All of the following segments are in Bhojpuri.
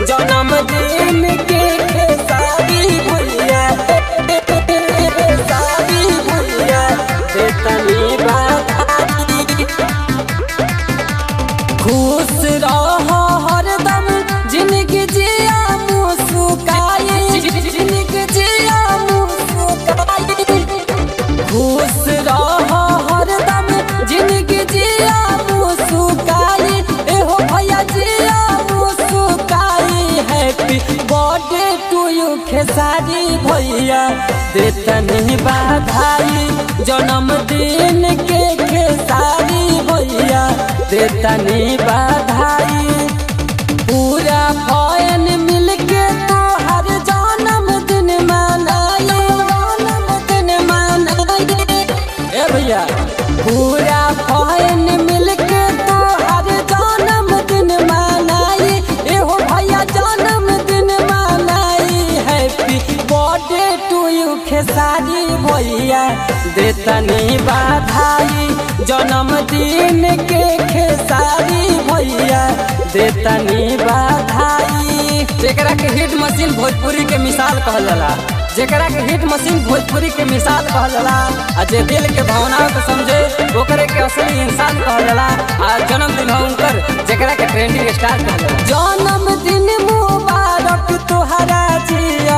जन्मदिन के खेसारी भैया खेसारी भैया देतनी बधाई खुश रह हरदम जिंदगी जिया मुस्काई जिंदगी जिया मुस्काई खुश रह हरदम जिंदगी जिया मुस्काई एहो भैया जिया मुस्काई happy birthday to you Khesari भैया देतनी बधाई जन्मदिन के खेसारी भैया देतनी बधाई पूरा फैन मिलके तोहर जन्मदिन मनाई जन्मदिन मनाई ए भैया पूरा फैन मिलके तोहर जन्मदिन मनाई एहो भैया जन्मदिन मनाई happy birthday to you Khesari भैया देतनी बधाई जन्मदिन के खेसारी भैया देतनी बधाई जेकरा के हिट मशीन भोजपुरी के मिसाल कहल जाला जेकरा के हिट मशीन भोजपुरी के मिसाल कहल जाला आ जे दिल के भावनाओं को समझे ओकरे के असली इंसान कहल जाला आ जन्मदिन हो उनकर जेकरा के ट्रेंडिंग स्टार कहल जाला जन्मदिन मुबारक तोहरा जिया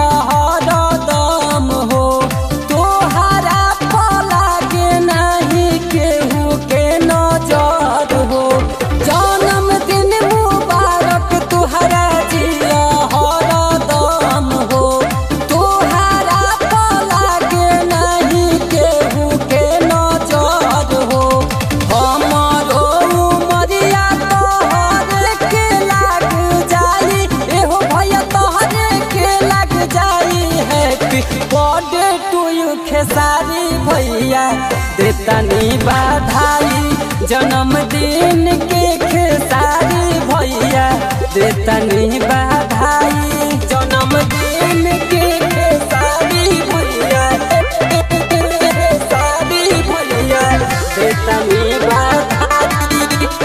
हरदम हो तोहरा पला के नहीं केहू के नजर हो जन्मदिन मुबारक तोहरा जिया हरदम हो तोहरा पला के नहीं केहू के नजर हो हमरो उमरिया तोहरे के लाग जाई एहो भैया तोहरे के लाग जाई happy birthday to you Khesari भैया देतनी बधाई जन्मदिन के खेसारी भैया देतनी बधाई जन्मदिन के खेसारी भैया खेसारी भैया देतनी बधाई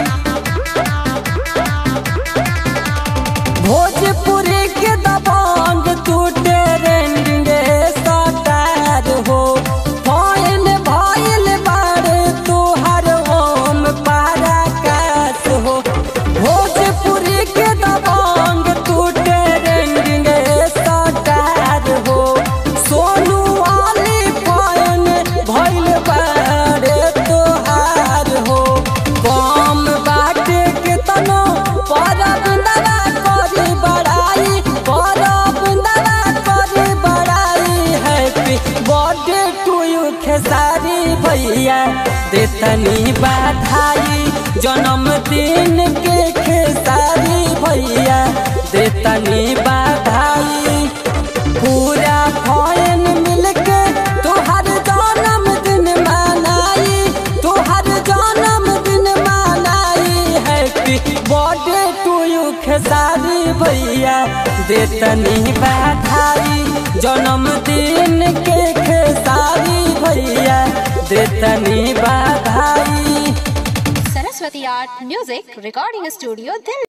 भोजपुरी के दबंग टूटे रेंडिंग सटार हो फैन भइल बारे तोहर ओम पराकाश हो भोजपुरी के दबंग टूटे रेंडिंग सटार हो सोनू वाली फैन भइल बारे तोहार हो कम बाटे के तनो परब दवा करी बड़ाई परब दवा करी बड़ाई happy birthday to you Khesari भैया देतनी बधाई जन्मदिन के खेसारी भैया देतनी बधाई पूरा फैन मिलके तोहर जन्मदिन मनाई तोहर जन्मदिन मनाई happy birthday to you Khesari भैया देतनी बधाई जन्मदिन के खेसारी भैया देतनी बधाई Saraswati Art Music Recording Studio, Delhi.